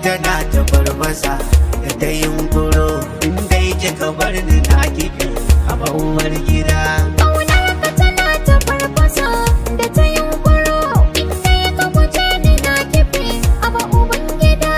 tana ta barbasa da ta yunkuro inda yake ka bar ni na kifi a bawar gida Ƙaunar ka tana ta farfasa da ta yunkuro inda ya ka guje ni na kife a ba uban gida.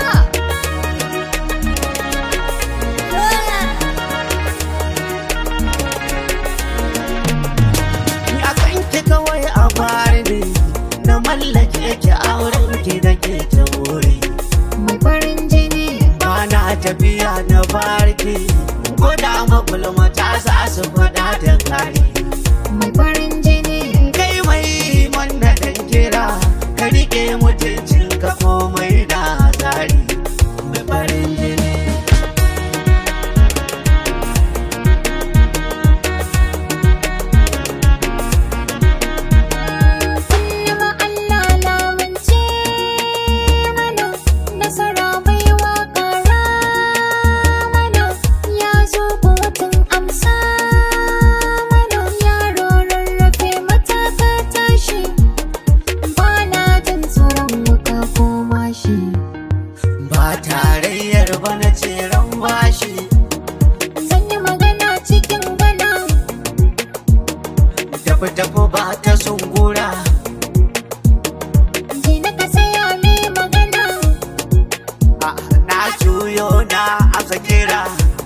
a kan ki kawai a fari ne na mallake ki auren ki da ke ta wuri Mai farin jini ba na tafiya na barki ko da magulma ta sa su faɗa da kari mai farin jini kai mai manna dan kira ka rike mutuncin ka komai da tsari mai farin jini kullum Allah lamunce mana nasara baiwa ƙara mana ya zo kotun amsa mana yaro rarrafe mataka tashi ba na jin tsoron wuka ko mashi ba tarayyar ba na tseren bashi zan yi magana cikin gana tafi tafi ba ta sungura je na ka saya mai magana Ah, na juyo na aka kira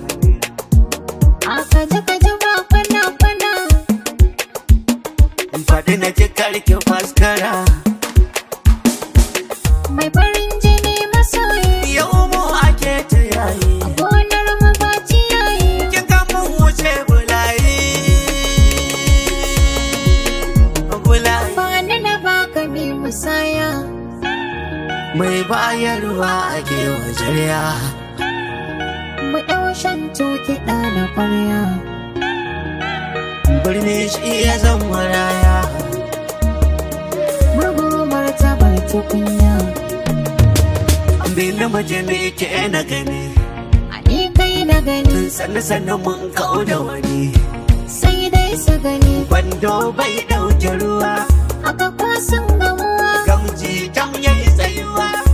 aka ji ka ji ba kwana kwana faɗi na ji karki faskara mai farin jini masoyi yau mu ake ta yayi gonar mu ba ciyayi kin ga mun wuce bulayi bulayi ba ni na baka mai musaya mai bayarwa ake wajarya mu ɗau shan kiɗa na ƙwarya birni shi ya zan maraya murgu martabar tukunya bin mace ne ke na gani a ni kai na gani sannu sannu mun kau da wani sai dai su gani kwando bai ɗauke ruwa haka kwasan gamuwa gamji tam yayi tsayuwa